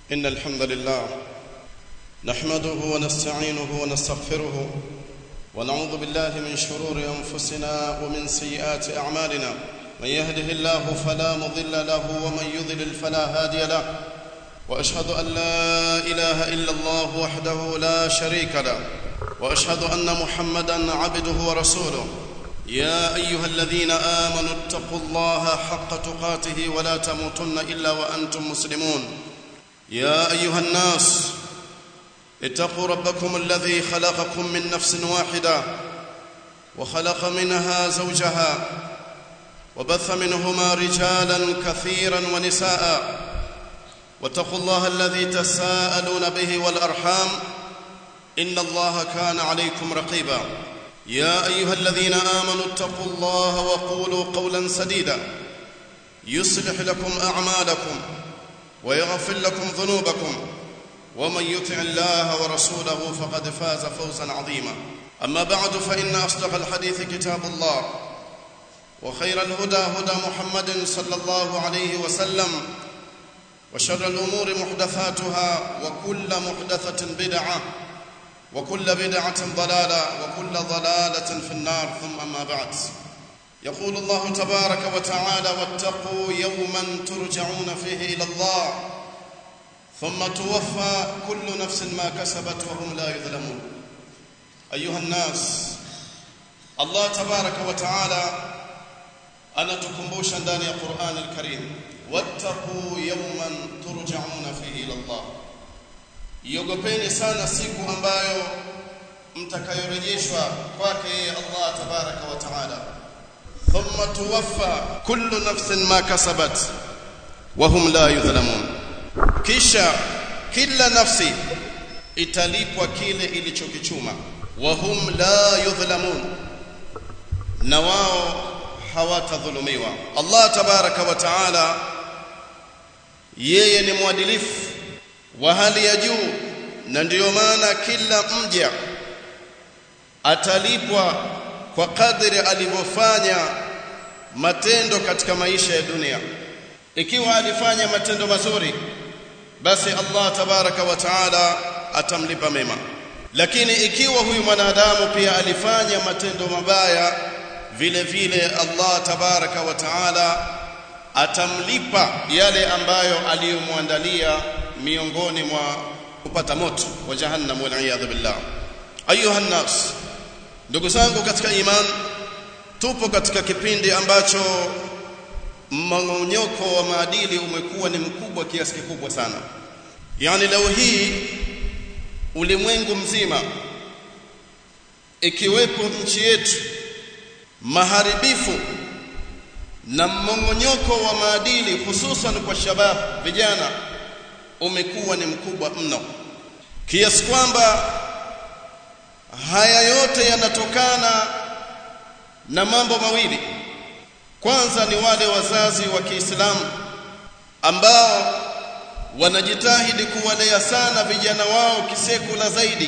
إن الحمد لله نحمده ونستعينه ونستغفره ونعوذ بالله من شرور أنفسنا ومن سيئات أعمالنا من يهده الله فلا مضل له ومن يضلل فلا هادي له وأشهد أن لا إله إلا الله وحده لا شريك له وأشهد أن محمدا عبده ورسوله يا أيها الذين آمنوا اتقوا الله حق تقاته ولا تموتن إلا وأنتم مسلمون يا أيها الناس اتقوا ربكم الذي خلقكم من نفس واحدة وخلق منها زوجها وبث منهما رجالا كثيرا ونساء واتقوا الله الذي تساءلون به والأرحام إن الله كان عليكم رقيبا يا أيها الذين آمنوا اتقوا الله وقولوا قولا سديدا يصلح لكم أعمالكم ويغفر لكم ذنوبكم ومن يطع الله ورسوله فقد فاز فوزا عظيما أما بعد فإن أصدق الحديث كتاب الله وخير الهدى هدى محمد صلى الله عليه وسلم وشر الأمور محدثاتها وكل محدثة بدعة وكل بدعة ضلالة وكل ضلالة في النار ثم أما بعد يقول الله تبارك وتعالى واتقوا يوما ترجعون فيه إلى الله ثم توفى كل نفس ما كسبت وهم لا يظلمون أيها الناس الله تبارك وتعالى anatukumbusha ndani ya Qur'an al-Karim wattaqu yawman turja'una fihi ila Allah iogopeni sana siku ambayo mtakayorejeshwa kwake Allah tabaraka wa taala thumma tuwaffa kullu nafsin ma kasabat wa hum la yudhlamun kisha kila nafsi italipwa kile ilichokichuma wa hum la yudhlamun na wao hawatadhulumiwa Allah tabaraka wa taala yeye ni mwadilifu wa hali ya juu na ndiyo maana kila mja atalipwa kwa kadri alivyofanya matendo katika maisha ya dunia ikiwa alifanya matendo mazuri basi Allah tabaraka wa taala atamlipa mema lakini ikiwa huyu mwanadamu pia alifanya matendo mabaya vile vile Allah tabaraka wa taala atamlipa yale ambayo aliyomwandalia miongoni mwa kupata moto wa jahannam wal billah ayuha nas ndugu zangu katika iman tupo katika kipindi ambacho mmonyoko wa maadili umekuwa ni mkubwa kiasi kikubwa sana yani leo hii ulimwengu mzima ikiwepo nchi yetu maharibifu na mmongonyoko wa maadili hususan kwa shabab vijana umekuwa ni mkubwa mno kiasi kwamba haya yote yanatokana na mambo mawili kwanza ni wale wazazi wa Kiislamu ambao wanajitahidi kuwalea sana vijana wao kisekula zaidi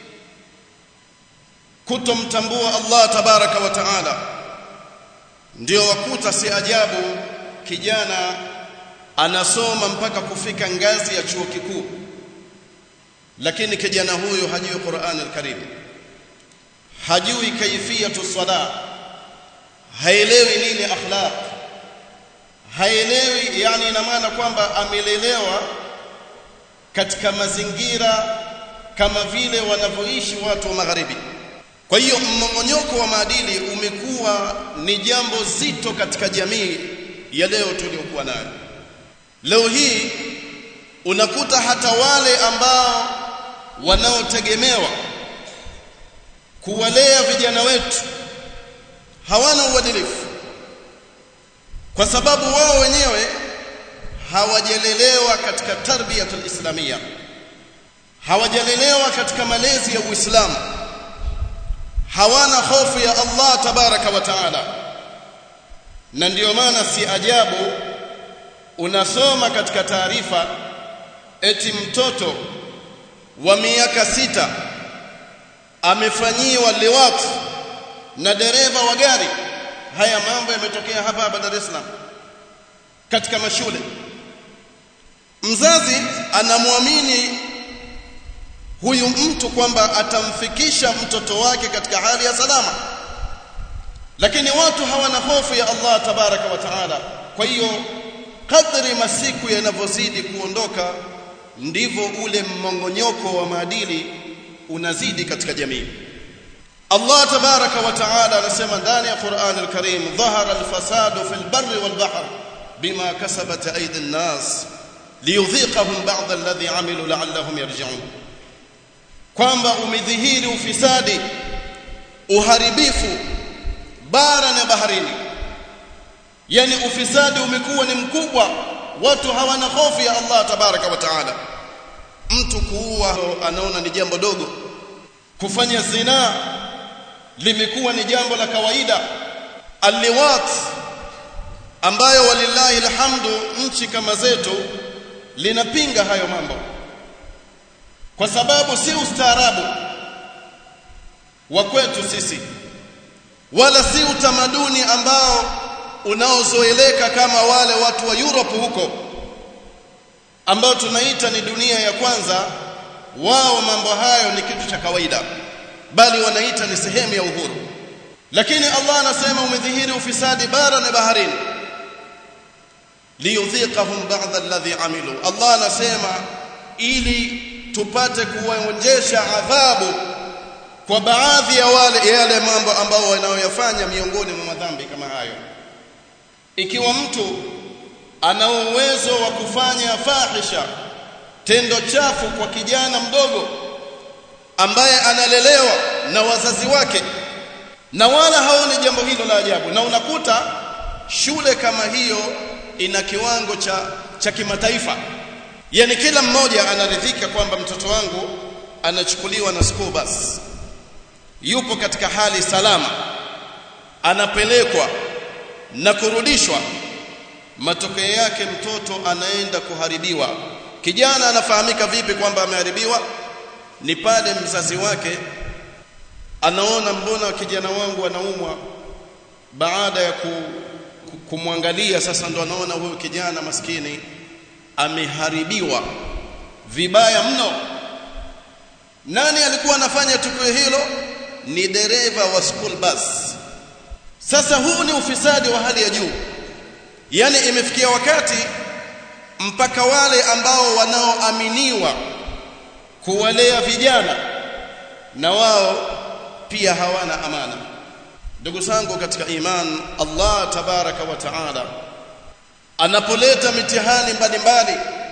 kutomtambua Allah tabaraka wa taala ndio wakuta si ajabu kijana anasoma mpaka kufika ngazi ya chuo kikuu lakini kijana huyo hajui Qur'an al-Karim hajui kaifiyatu sala haelewi nini akhlaq haelewi yani ina maana kwamba amelelewa katika mazingira kama vile wanavyoishi watu wa magharibi kwa hiyo mmongonyoko wa maadili umekuwa ni jambo zito katika jamii ya leo tuliyokuwa nayo leo hii unakuta hata wale ambao wanaotegemewa kuwalea vijana wetu hawana uadilifu kwa sababu wao wenyewe hawajalelewa katika tarbiyatul islamia hawajalelewa katika malezi ya Uislamu hawana hofu ya Allah tabaraka wa taala na ndiyo maana si ajabu unasoma katika taarifa eti mtoto wa miaka sita amefanyiwa liwat na dereva wa gari haya mambo yametokea hapa hapa Dar es Salaam katika mashule mzazi anamwamini huyu mtu kwamba atamfikisha mtoto wake katika hali ya salama lakini watu hawana hofu ya Allah tabaraka wa taala kwa hiyo kadri masiku yanavyozidi kuondoka ndivyo ule mmongonyoko wa maadili unazidi katika jamii Allah tabaraka wa taala anasema ndani ya Qur'an al-Karim dhahara al-fasadu fil barri wal bahr bima kasabat aydi an-nas liyudhiqahum ba'd alladhi 'amilu la'allahum yarji'un kwamba umedhihiri ufisadi uharibifu bara na baharini yani ufisadi umekuwa ni mkubwa watu hawana hofu ya Allah tabaraka wa taala mtu kuua anaona ni jambo dogo kufanya zina limekuwa ni jambo la kawaida alliwat ambayo walillahi alhamdu nchi kama zetu linapinga hayo mambo kwa sababu si ustaarabu wa kwetu sisi wala si utamaduni ambao unaozoeleka kama wale watu wa Europe huko ambao tunaita ni dunia ya kwanza wao mambo hayo ni kitu cha kawaida bali wanaita ni sehemu ya uhuru lakini Allah anasema umedhihiri ufisadi bara na baharini liyudhiqahum ba'd alladhi amilu Allah anasema ili tupate kuwaonjesha adhabu kwa baadhi ya wale yale mambo ambao wanaoyafanya miongoni mwa madhambi kama hayo ikiwa mtu ana uwezo wa kufanya fahisha tendo chafu kwa kijana mdogo ambaye analelewa na wazazi wake na wala haoni jambo hilo la ajabu na unakuta shule kama hiyo ina kiwango cha cha kimataifa yani kila mmoja anaridhika kwamba mtoto wangu anachukuliwa na school bus yupo katika hali salama anapelekwa na kurudishwa matokeo yake mtoto anaenda kuharibiwa kijana anafahamika vipi kwamba ameharibiwa ni pale mzazi wake anaona mbona kijana wangu anaumwa baada ya ku, ku, kumwangalia sasa ndo anaona huyu kijana maskini ameharibiwa vibaya mno nani alikuwa anafanya tukio hilo ni dereva wa school bus sasa huu ni ufisadi wa hali ya juu yani imefikia wakati mpaka wale ambao wanaoaminiwa kuwalea vijana na wao pia hawana amana ndugu zangu katika iman Allah tabaraka wa taala anapoleta mitihani mbalimbali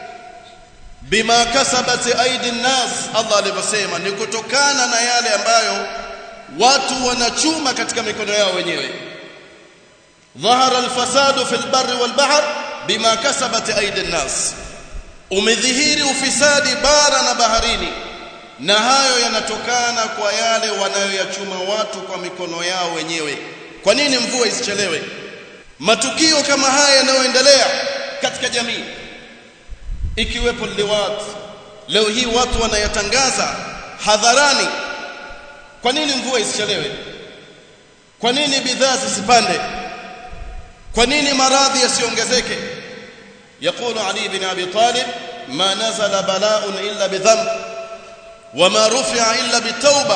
bima kasabat aidi nas Allah alivyosema ni kutokana na yale ambayo watu wanachuma katika mikono yao wenyewe dhahara alfasadu fil barri wal bahr bima kasabat aidi nas umedhihiri ufisadi bara na baharini na hayo yanatokana kwa yale wanayoyachuma watu kwa mikono yao wenyewe kwa nini mvua isichelewe matukio kama haya yanayoendelea katika jamii ikiwepo liwat leo hii watu wanayatangaza hadharani kwa nini mvua isichelewe kwa nini bidhaa zisipande kwa nini maradhi yasiongezeke يقول علي بن ابي طالب ما نزل بلاء الا بذنب وما رفع الا بالتوبه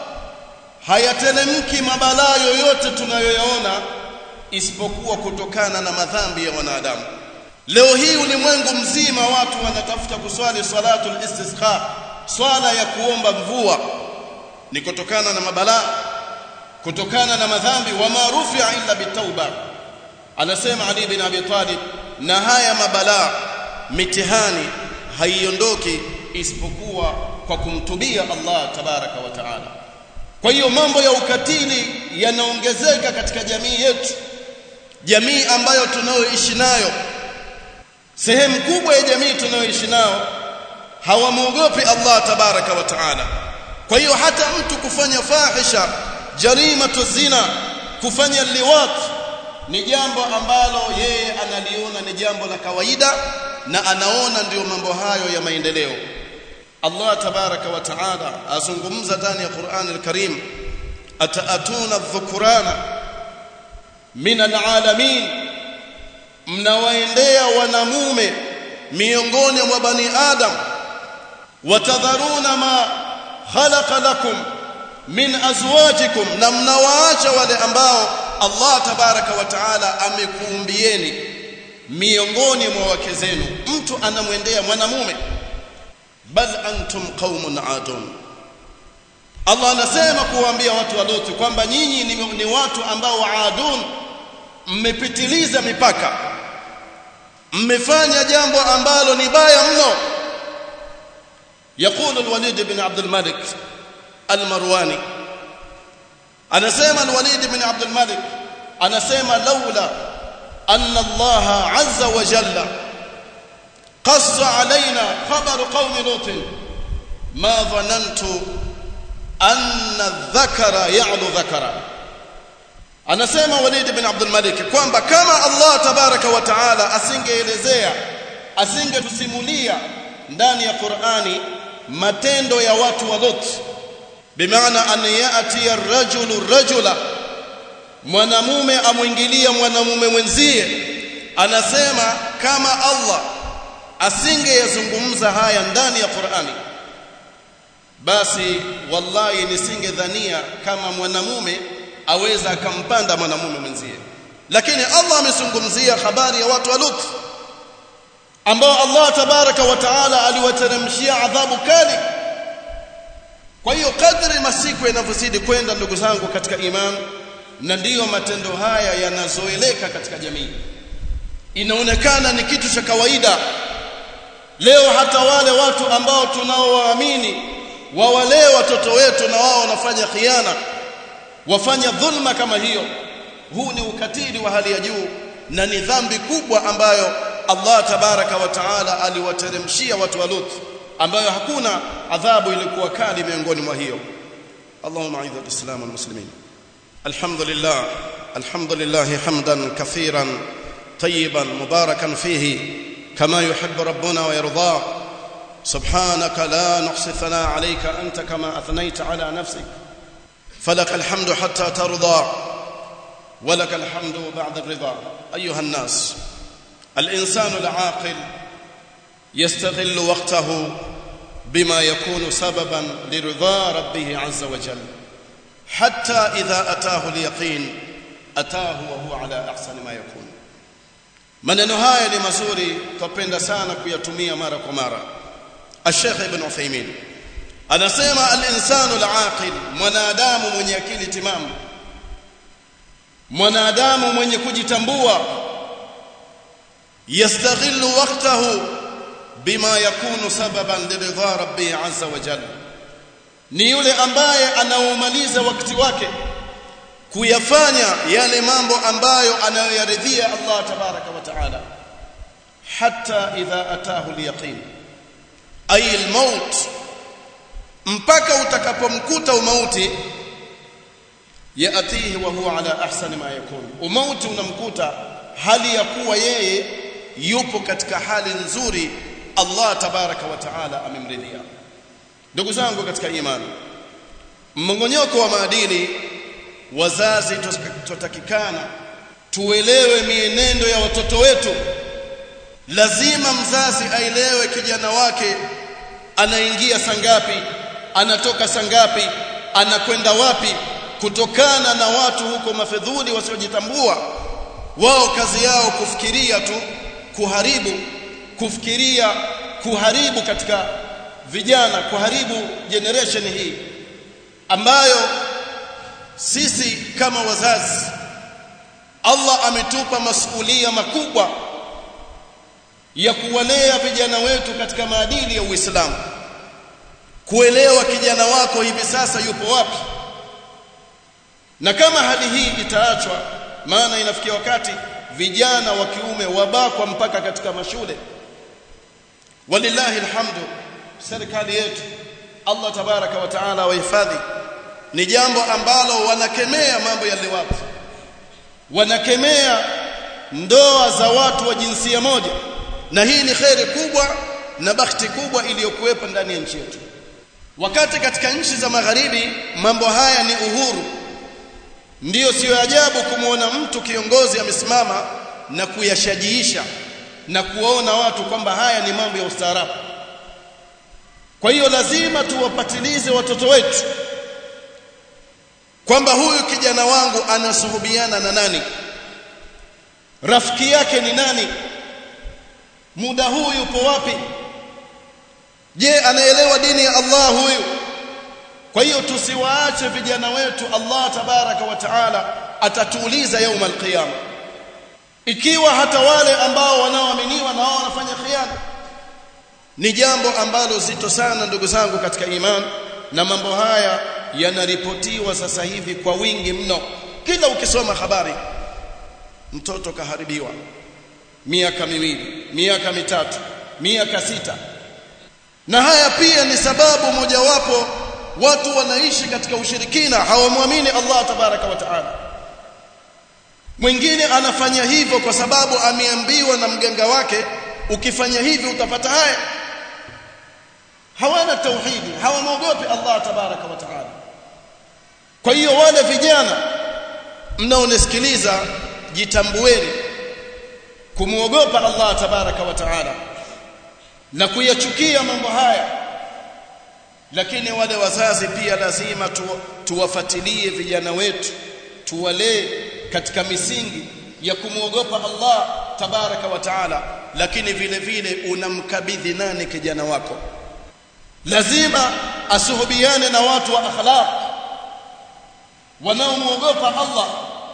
hayateremki mabalaa yoyote tunayoyaona isipokuwa kutokana na madhambi ya wanadamu leo hii ulimwengu mzima watu wanatafuta kuswali salatul istisqa swala ya kuomba mvua ni kutokana na mabalaa kutokana na madhambi wa marufi illa bitauba anasema ali bin abi talib na haya mabalaa mitihani haiondoki isipokuwa kwa kumtubia Allah tabaraka wa taala kwa hiyo mambo ya ukatili yanaongezeka katika jamii yetu jamii ambayo tunayoishi nayo sehemu kubwa ya jamii tunayoishi nao hawamwogopi Allah tabaraka wa taala kwa hiyo hata mtu kufanya fahisha jarimatu zina kufanya liwat ni jambo ambalo yeye analiona ni jambo la kawaida na anaona ndiyo mambo hayo ya maendeleo Allah tabaraka wa taala azungumza ndani ya Qur'an al-Karim ataatuna dhukurana min alalamin mnawaendea wanamume miongoni mwa bani adam watadharuna ma khalaqa lakum min azwajikum na mnawaacha wale ambao Allah tabaraka wa taala amekuumbieni miongoni mwa wake zenu mtu anamwendea mwanamume bal antum qaumun adun Allah anasema kuwaambia watu wa Lutu kwamba nyinyi ni, ni watu ambao adun mmepitiliza mipaka mmefanya jambo ambalo ni baya mno يقول الوليد بن عبد الملك المرواني anasema الوليد بن عبد الملك anasema laula أن الله عز وجل قص علينا خبر قوم لوط ما ظننت أن الذكر يعلو ذكرا anasema Walid bin Abdul Malik kwamba kama Allah tabaraka wa taala asingeelezea asingetusimulia ndani ya Qur'ani matendo ya watu wa Lot bimaana an yati ar-rajulu rajula mwanamume amwingilia mwanamume mwenzie anasema kama Allah asingeyazungumza haya ndani ya Qur'ani basi wallahi nisingedhania kama mwanamume aweza akampanda mwanamume mwenzie lakini Allah amezungumzia habari ya watu wa Lut ambao Allah tabaraka wa taala aliwateremshia adhabu kali kwa hiyo kadri masiku yanavyozidi kwenda ndugu zangu katika imani na ndiyo matendo haya yanazoeleka katika jamii inaonekana ni kitu cha kawaida leo hata wale watu ambao tunaowaamini wawalee watoto wetu na wao wanafanya khiana wafanya dhulma kama hiyo huu ni ukatili wa hali ya juu na ni dhambi kubwa ambayo Allah tabaraka wa taala aliwateremshia watu wa Lut ambayo hakuna adhabu ilikuwa kali miongoni mwa hiyo Allahumma aidha alislam walmuslimin alhamdulillah alhamdulillah hamdan kathiran tayyiban mubarakan fihi kama yuhibbu rabbuna wa yarda سبحانك لا نحصي ثناء عليك أنت كما أثنيت على نفسك فلك الحمد حتى ترضى ولك الحمد بعد الرضا أيها الناس الإنسان العاقل يستغل وقته بما يكون سببا لرضا ربه عز وجل حتى إذا أتاه اليقين أتاه وهو على أحسن ما يكون maneno haya ni mazuri tupenda sana kuyatumia mara kwa mara الشيخ ابن عثيمين anasema al-insanu al-aqil mwanadamu mwenye akili timamu mwanadamu mwenye kujitambua yastaghillu waqtahu bima yakunu sababan liridha rabbi azza wa jalla ni yule ambaye anaumaliza wakati wake kuyafanya yale mambo ambayo anayoyaridhia Allah tabaraka wa taala hatta idha atahu al-yaqin ay al-maut mpaka utakapomkuta umauti yaatihi wa huwa ala ahsani ma yakun umauti unamkuta hali ya kuwa yeye yupo katika hali nzuri Allah tabaraka wa taala amemridhia ndugu zangu katika imani mmongonyoko wa maadili wazazi tutakikana tuelewe mienendo ya watoto wetu lazima mzazi aelewe kijana wake anaingia sangapi anatoka sangapi anakwenda wapi kutokana na watu huko mafedhuli wasiojitambua wao kazi yao kufikiria tu kuharibu kufikiria kuharibu katika vijana kuharibu generation hii ambayo sisi kama wazazi Allah ametupa masuhulia makubwa ya kuwalea vijana wetu katika maadili ya Uislamu kuelewa kijana wako hivi sasa yupo wapi na kama hali hii itaachwa maana inafikia wakati vijana wa kiume wabakwa mpaka katika mashule walillahi alhamdu serikali yetu Allah tabaraka wa taala wahifadhi ni jambo ambalo wanakemea mambo ya liwapo wanakemea ndoa za watu wa jinsia moja na hii ni khairi kubwa na bahati kubwa iliyokuwepo ndani ya nchi yetu wakati katika nchi za magharibi mambo haya ni uhuru ndiyo siyo ajabu kumwona mtu kiongozi amesimama na kuyashajiisha na kuwaona watu kwamba haya ni mambo ya ustaarabu kwa hiyo lazima tuwapatilize watoto wetu kwamba huyu kijana wangu anasuhubiana na nani rafiki yake ni nani muda huu yupo wapi je anaelewa dini ya Allah huyu kwa hiyo tusiwaache vijana wetu Allah tabaraka wa taala atatuuliza يوم القيامه ikiwa hata wale ambao wanaoaminiwa na wao wanafanya khiana ni jambo ambalo zito sana ndugu zangu katika iman na mambo haya yanaripotiwa sasa hivi kwa wingi mno kila ukisoma habari mtoto kaharibiwa miaka miwili miaka mitatu miaka sita na haya pia ni sababu mojawapo watu wanaishi katika ushirikina hawamwamini Allah tabaraka wa taala mwingine anafanya hivyo kwa sababu ameambiwa na mganga wake ukifanya hivi utapata haya hawana tauhidi hawamwogopi Allah tabaraka wa taala kwa hiyo wale vijana mnaonisikiliza jitambueni kumwogopa Allah tabaraka wa taala na kuyachukia mambo haya lakini wale wazazi pia lazima tu, tuwafatilie vijana wetu tuwalee katika misingi ya kumwogopa Allah tabaraka wa taala lakini vile vile unamkabidhi nani kijana wako lazima asuhubiane na watu wa akhlaq wanaomwogopa Allah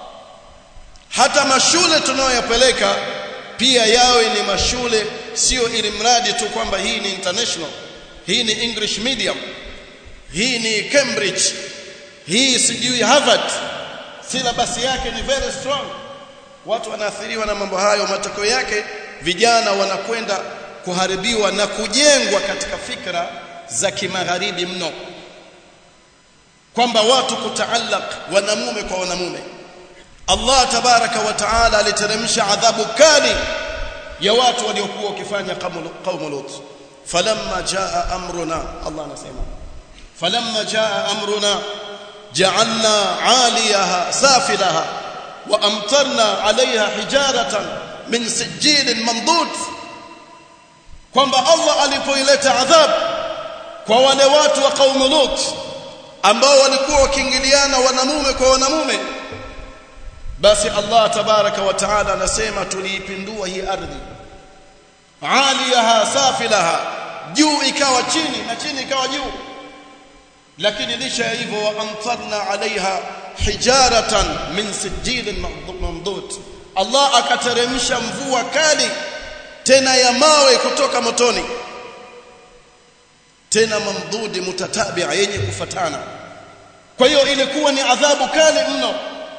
hata mashule tunayoyapeleka pia yawe ni mashule sio ili mradi tu kwamba hii ni international hii ni English medium hii ni Cambridge hii sijui Harvard syllabus yake ni very strong watu wanaathiriwa na mambo hayo matokeo yake vijana wanakwenda kuharibiwa na kujengwa katika fikra za kimagharibi mno kwamba watu kutaallaq wanamume kwa wanamume Allah tabaraka wa taala aliteremsha adhabu kali ya watu waliokuwa wakifanya qaumu Lut falamma jaa amruna Allah anasema falamma jaa amruna ja'alna 'aliyaha safilaha wa amtarna 'alayha hijaratan min sijilin mamdud kwamba Allah alipoileta adhabu kwa wale watu wa qaumu Lut ambao walikuwa wakiingiliana wanamume kwa wanamume basi Allah tabaraka wa taala anasema tuliipindua hii ardhi aliyaha safilaha juu ikawa chini na chini ikawa juu lakini licha ya hivyo amtarna alaiha hijaratan min sijilin mamdud Allah akateremsha mvua kali tena ya mawe kutoka motoni tena mamdudi mutatabia yenye kufatana kwa hiyo ilikuwa ni adhabu kali mno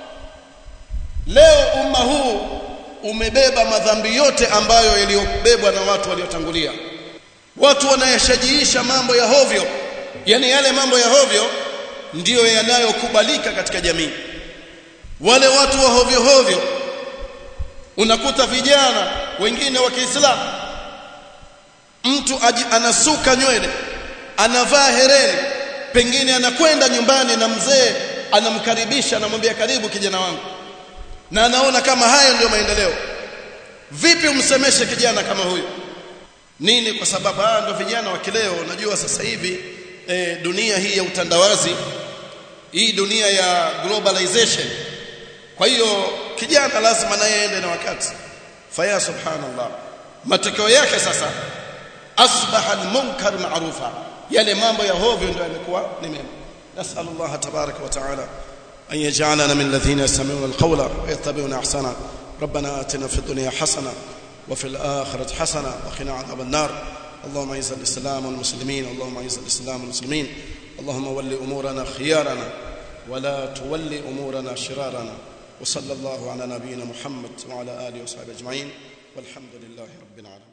leo umma huu umebeba madhambi yote ambayo yaliyobebwa na watu waliotangulia watu wanayashajiisha mambo ya hovyo yani yale mambo ya hovyo ndiyo yanayokubalika katika jamii wale watu wa hovyo hovyo unakuta vijana wengine wa Kiislamu mtu aji, anasuka nywele anavaa hereni pengine anakwenda nyumbani na mzee anamkaribisha anamwambia karibu kijana wangu na anaona kama haya ndio maendeleo vipi umsemeshe kijana kama huyu nini kwa sababu haya ndio vijana wa kileo unajua sasa hivi e, dunia hii ya utandawazi hii dunia ya globalization kwa hiyo kijana lazima naye aende na wakati faya subhanallah matokeo yake sasa asbaha almunkar ma'rufa yale mambo ya hovyo ndio yamekuwa ni mema nasallallahu tabaraka wa taala أن يجعلنا من الذين يستمعون القول ويتبعون أحسنه ربنا آتنا في الدنيا حسنة وفي الآخرة حسنة وقنا عذاب النار اللهم اعز الإسلام والمسلمين اللهم اعز الإسلام والمسلمين اللهم ول أمورنا خيارنا ولا تول أمورنا شرارنا وصلى الله على نبينا محمد وعلى آله وصحبه أجمعين والحمد لله رب العالمين